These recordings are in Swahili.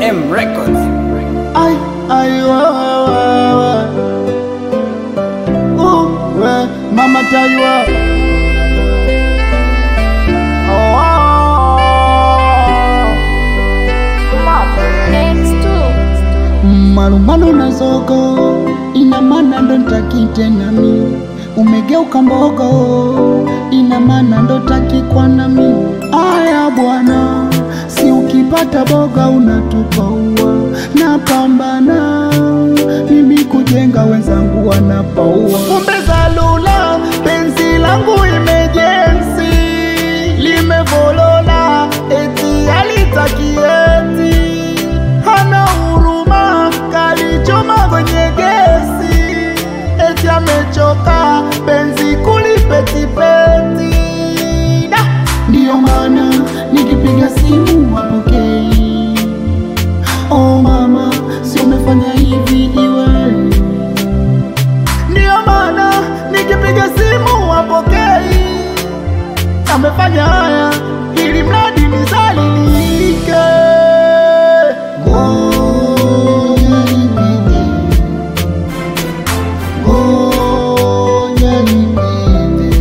M Records. Ay, ay, wa, wa, wa, wa. Uh, we, mama Taiwa. Oh, malumalu na zogo ina maana ndo ntaki tena mi umegeuka mbogo ina maana ndo taki kwa nami aya bwana si ukipata boga unatupa ua napambana mimi kujenga wenzangu wanapaua kumbe zalula penzi langu imejensi limevolola eti alitakieti hana huruma kalichoma kwenye gesi eti amechoka penzi kulipetipeti Da! ndiyo maana nikipiga simu wapokei oh mama si umefanya hivi iwe ndiyo maana nikipiga simu wapokei amefanya haya ili mradi nizalilike Ngoja nipite. Ngoja nipite.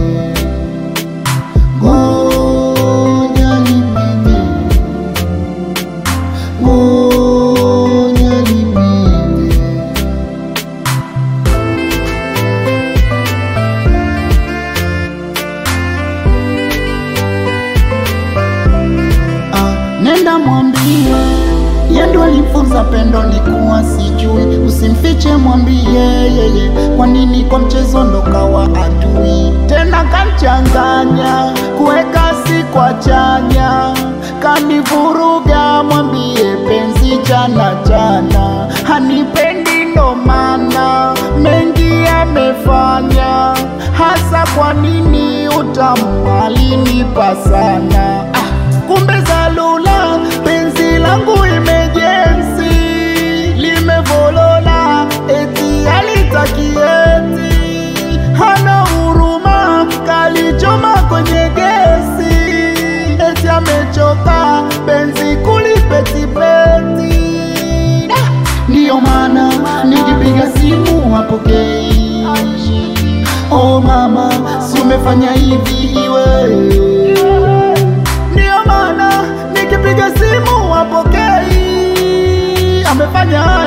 Ngoja nipite. Ngoja nipite. Ah, nenda mwambie yendo alifunza pendo ni kuwa sijui, usimfiche mwambie yeye, kwa nini kwa mchezo ndo kawa adui tena, kanchanganya kuweka si kwa chanya, kanivuruga mwambie penzi jana jana, hanipendi ndo maana mengi amefanya, hasa kwa nini utamu alinipa sana ah, kumbe zalula penzi langu imejensi limevolola eti alitakieti hana huruma kalichoma kwenye gesi eti amechoka penzi kulipetipeti Da! ndiyo maana nikipiga simu wapokei oh mama si umefanya hivi iwe ndiyo maana nikipiga simu wapokei amefanya haya